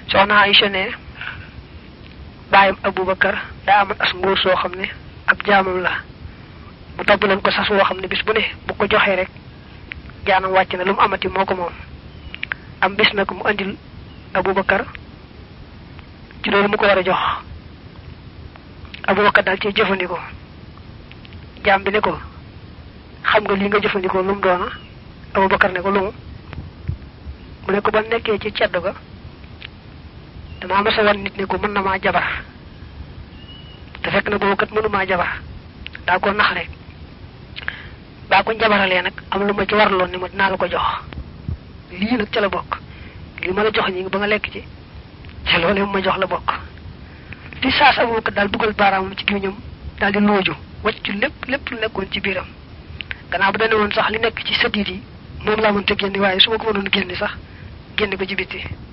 soxna Aïcha ne bàyyam Abubakar daa amoon as nguur soo xam ne ab jaamam la mu topp leen ko sas woo xam ne bis bu ne bu ko joxee rek jaanam wàcc na lu mu amati moo ko moom am bis nag mu andil Abubakar ci loolu mu ko war a jox Abubakar daal ci jëfandikoo jaam bi ne ko xam nga li nga jëfandikoo lu mu doona Abubakar ne ko lu mu mu ne ko ba nekkee ci cedd ga damaa masa wan nit ne ko mën na maa jabar te fekk na boobu kat mënu maa jabar daa ko nax rek baa ko njabaralee nag am lu ma ci warloon ni ma dinaa la ko jox lii nag ca la bokk lii ma la jox ñi ba nga lekk ci ca loolee ma jox la bokk di saas Abubakar daal dugal baaraamam ci gémmiñam daal di looju wacc lépp lépp lu nekkoon ci biiram gannaaw bu dane woon sax li nekk ci sëddiit yi moom laa mënta génne waaye su ma ko mënoon génne sax génne ko ci bitti